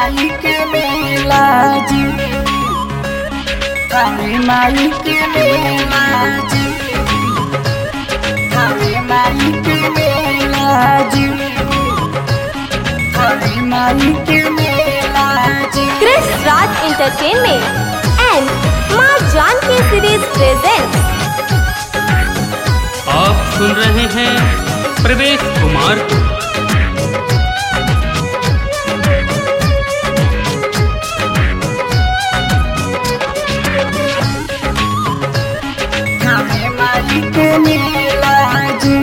माई के मेला जी थावे माई के मेला जी थावे माई के मेला जी थावे माई के मेला जी Chris Raj Entertainment and Ma Janki Series presents आप सुन रहे हैं प्रवेश कुमार को थावे माई के मेला जी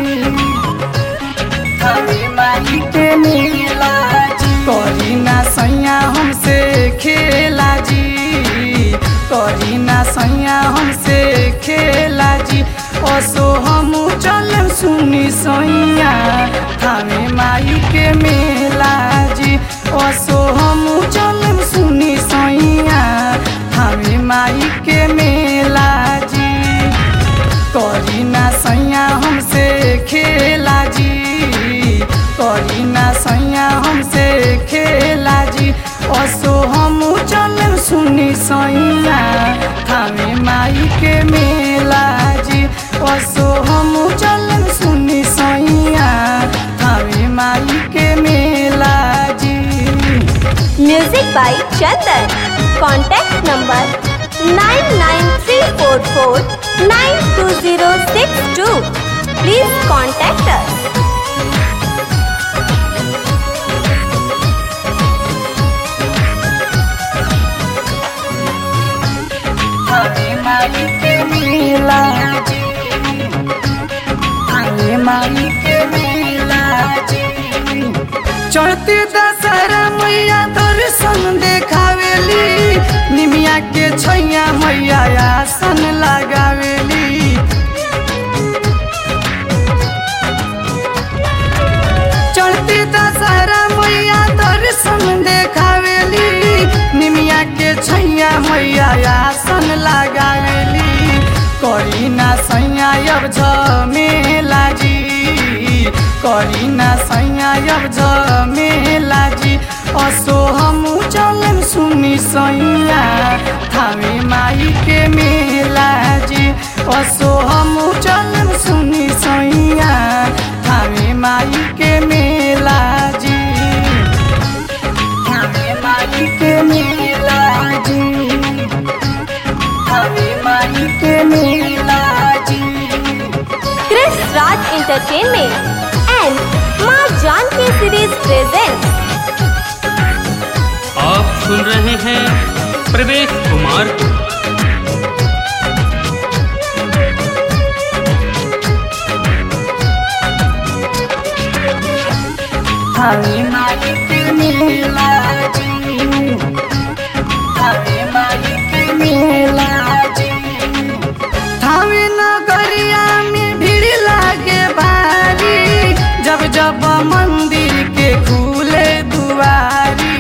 थावे माई के मेला जी करी ना सैया हमसे खेला जी करी ना सैया हमसे खेला जी असो हम चल सुनी सैया थावे माई के मेला जी असो हम चल सुनी सैया थावे माई के मेला जी करी ना सैया हमसे खेला जी करी ना सैया हमसे खेला जी असो हम चल सुनी सैया थामे माई के मेला जी असो हम चल सुनी सैया थामे माई के मेला जी Music by Chandan. Contact number 99344920062. Please contact us. Thawe माई के मेला जी थावे माई के मेला जी चढ़ते दशहरा मैया दर्शन देखावेली निमिया के छैया मैया आसन लगावेली चढ़ते दशहरा मैया दर्शन देखावेली निमिया के छैया मैया आसन लगावेली करी ना सैया अब झमेला जी करी ना सैया अब झमेला जी असो हम चलन सुनी सैया थावे माई के मेला जी असो हम चलन सुनी सैया थावे माई के मेला जी थावे माई के मेला जी थावे माई के मेला जी Chris Raj Entertainment and Ma Janki Series presents आप सुन रहे हैं प्रवेश कुमार को थावे माई के मेला जी थावे माई के मेला जी थावे नगरिया में भीड़ लागे भारी जब जब मंदिर के खुले दुआरी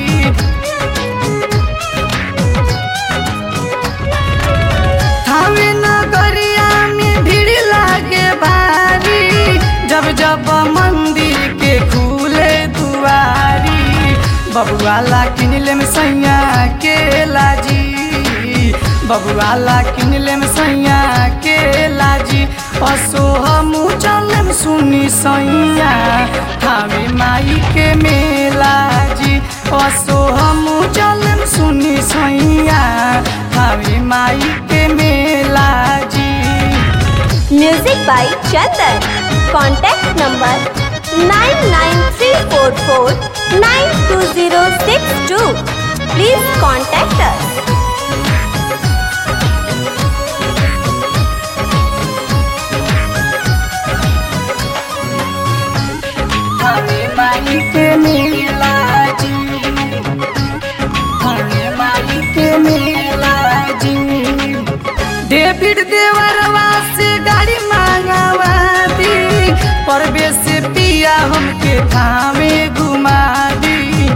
थावे नगरिया में भीड़ लागे भारी जब जब मंदिर के खुले दुआरी बबुआला किनले में सैया के लाजी बबुआला किनले में सैया के लाजी असो हम चलम सुनी सैया थावे माई के मेला जी असो हम चलम सुनी सैया थावे माई के मेला जी Music by Chandan. Contact number 99344920062. Please contact us. Thawe माई के मेला जी थावे माई के मेला जी डेविड देवरवा से गाड़ी मांगावा दी परवेश पिया हमके थावे घुमा दी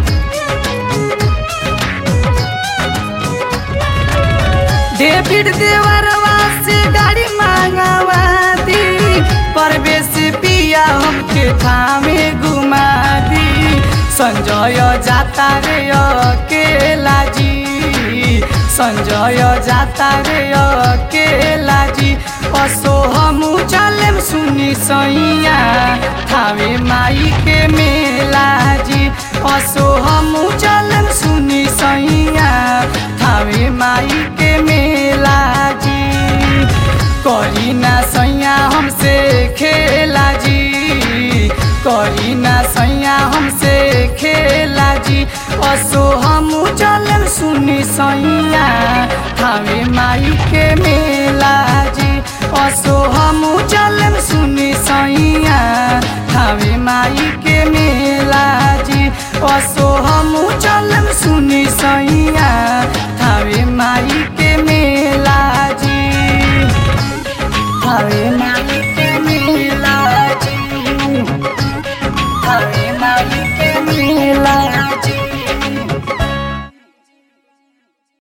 डेविड देवरवा से गाड़ी मांगावा दी परवेश पिया हमके थामे घुमा दी संजय जाता रे अकेला जी संजय जाता रे अकेला जी असो हमू चलेम सुनी सैया थावे माई के मेला जी असो हमू चलेम सुनी सैया थावे माई के मेला जी करी ना सैया हमसे खेला जी करी ना सैया हमसे खेला जी असो हमू चलम सुनी सैया थावे माई के मेला जी असो हमू चलम सुनी सैया थावे माई के मेला